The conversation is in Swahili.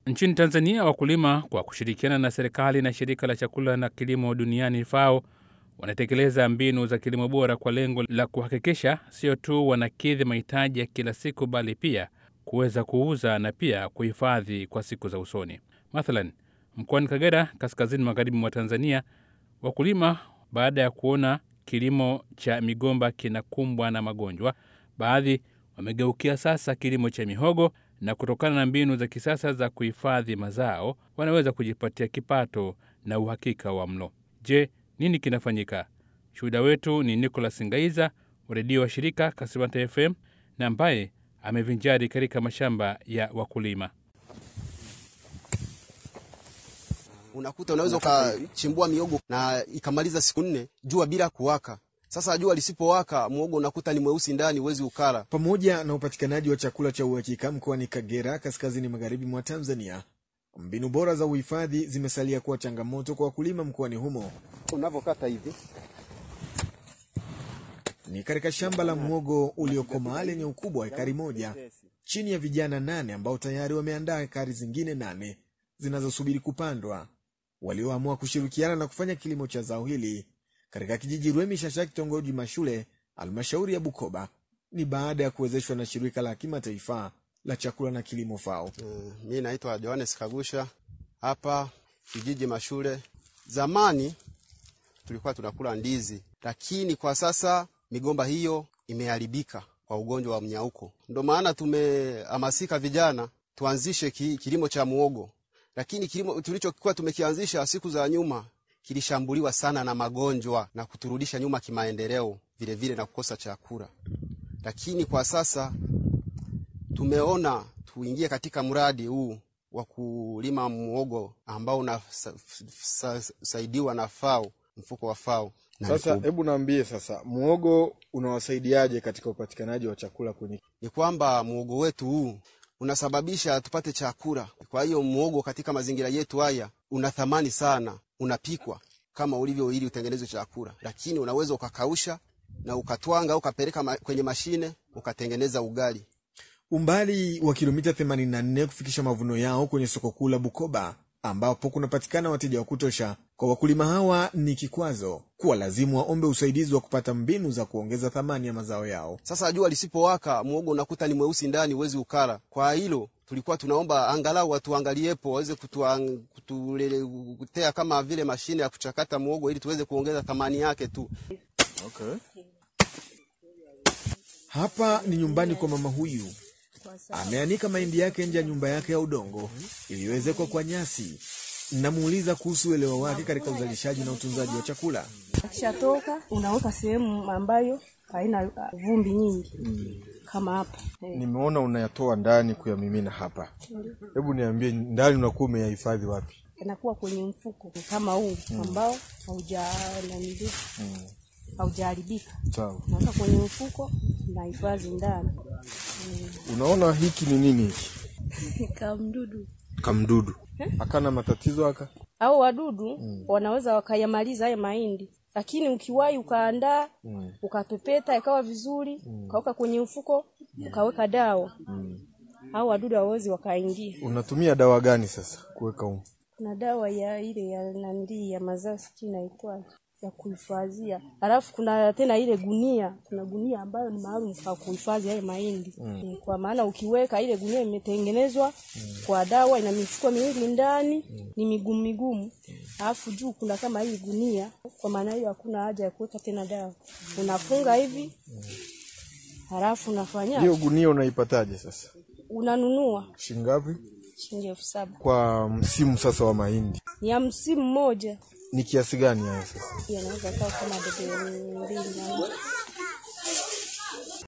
Nchini Tanzania, wakulima kwa kushirikiana na serikali na shirika la chakula na kilimo duniani FAO wanatekeleza mbinu za kilimo bora kwa lengo la kuhakikisha sio tu wanakidhi mahitaji ya kila siku, bali pia kuweza kuuza na pia kuhifadhi kwa siku za usoni. Mathalan, mkoani Kagera, kaskazini magharibi mwa Tanzania, wakulima baada ya kuona kilimo cha migomba kinakumbwa na magonjwa, baadhi wamegeukia sasa kilimo cha mihogo na kutokana na mbinu za kisasa za kuhifadhi mazao wanaweza kujipatia kipato na uhakika wa mlo. Je, nini kinafanyika? Shuhuda wetu ni Nicholas Ngaiza wa redio wa shirika Kasimata FM na ambaye amevinjari katika mashamba ya wakulima. Unakuta unaweza ukachimbua miogo na ikamaliza siku nne jua bila kuwaka. Sasa jua lisipowaka, muogo unakuta ni mweusi ndani, huwezi ukala. Pamoja na upatikanaji wa chakula cha uhakika mkoani Kagera, kaskazini magharibi mwa Tanzania, mbinu bora za uhifadhi zimesalia kuwa changamoto kwa wakulima mkoani humo. Unavyokata hivi Ni katika shamba la mwogo uliokomaa lenye ukubwa wa ekari moja chini ya vijana nane ambao tayari wameandaa ekari zingine nane zinazosubiri kupandwa, walioamua kushirikiana na kufanya kilimo cha zao hili katika kijiji Rwemi Shasha, kitongoji Mashule, halmashauri ya Bukoba. Ni baada ya kuwezeshwa na shirika la kimataifa la chakula na kilimo FAO. Mm, mi naitwa Johannes Kagusha hapa kijiji Mashule. Zamani tulikuwa tunakula ndizi, lakini kwa sasa migomba hiyo imeharibika kwa ugonjwa wa mnyauko. Ndo maana tumehamasika vijana tuanzishe ki, kilimo cha muogo, lakini kilimo tulichokuwa tumekianzisha siku za nyuma kilishambuliwa sana na magonjwa na kuturudisha nyuma kimaendeleo, vile vile na kukosa chakula. Lakini kwa sasa tumeona tuingie katika mradi huu wa kulima muogo ambao unasaidiwa na FAO, mfuko wa FAO. Na Sasa ni ku- hebu naambie sasa, muogo unawasaidiaje katika upatikanaji wa chakula kwenye ni kwamba muogo wetu huu unasababisha tupate chakula. Kwa hiyo muogo katika mazingira yetu haya una thamani sana, unapikwa kama ulivyo ili utengenezwe chakula, lakini unaweza ukakausha na ukatwanga ukapeleka ma, kwenye mashine ukatengeneza ugali. Umbali wa kilomita 84 kufikisha mavuno yao kwenye soko kuu la Bukoba, ambapo kunapatikana wateja wa kutosha. Kwa wakulima hawa ni kikwazo kuwa lazimu waombe usaidizi wa kupata mbinu za kuongeza thamani ya mazao yao. Sasa jua lisipowaka, muogo unakuta ni mweusi ndani, huwezi ukala. Kwa hilo tulikuwa tunaomba angalau watuangaliepo waweze kutuang- kutuletea kama vile mashine ya kuchakata muogo ili tuweze kuongeza thamani yake tu. okay. Hapa ni nyumbani kwa mama huyu, ameanika mahindi yake nje ya nyumba yake ya udongo iliyoezekwa kwa nyasi. Namuuliza kuhusu uelewa wake katika uzalishaji na utunzaji wa chakula. Akishatoka unaweka sehemu ambayo haina uh, vumbi nyingi kama hapa eh. Nimeona unayatoa ndani kuyamimina hapa, hebu niambie, ndani unakuwa umeyahifadhi wapi? Inakuwa kwenye mfuko kama huu ambao hauja nanili haujaharibika, Sawa. naweka kwenye mfuko na hifadhi ndani Unaona hiki ni nini hiki? kamdudu Kamdudu akana matatizo aka au wadudu wanaweza wakayamaliza haya mahindi, lakini ukiwahi ukaandaa ukapepeta ikawa vizuri ukaweka kwenye mfuko ukaweka dawa au wadudu hawawezi wakaingia. unatumia dawa gani sasa kuweka umu? Kuna dawa ya ile ya nandii ya mazao sijui inaitwaje ya kuhifadhia, alafu kuna tena ile gunia, kuna gunia ambayo ni maalum kwa kuhifadhi haya mahindi mm. Kwa maana ukiweka ile gunia imetengenezwa kwa dawa, ina mifuko miwili ndani ni migumu migumu, alafu juu kuna kama hii gunia. Kwa maana hiyo hakuna haja ya kuweka tena dawa, unafunga hivi halafu unafanya Hiyo gunia unaipataje sasa? unanunua Shingapi shilingi elfu saba kwa msimu sasa wa mahindi? ni ya msimu mmoja, Ni kiasi gani hayo sasa? yanaweza kaa kama debe mbili na nusu.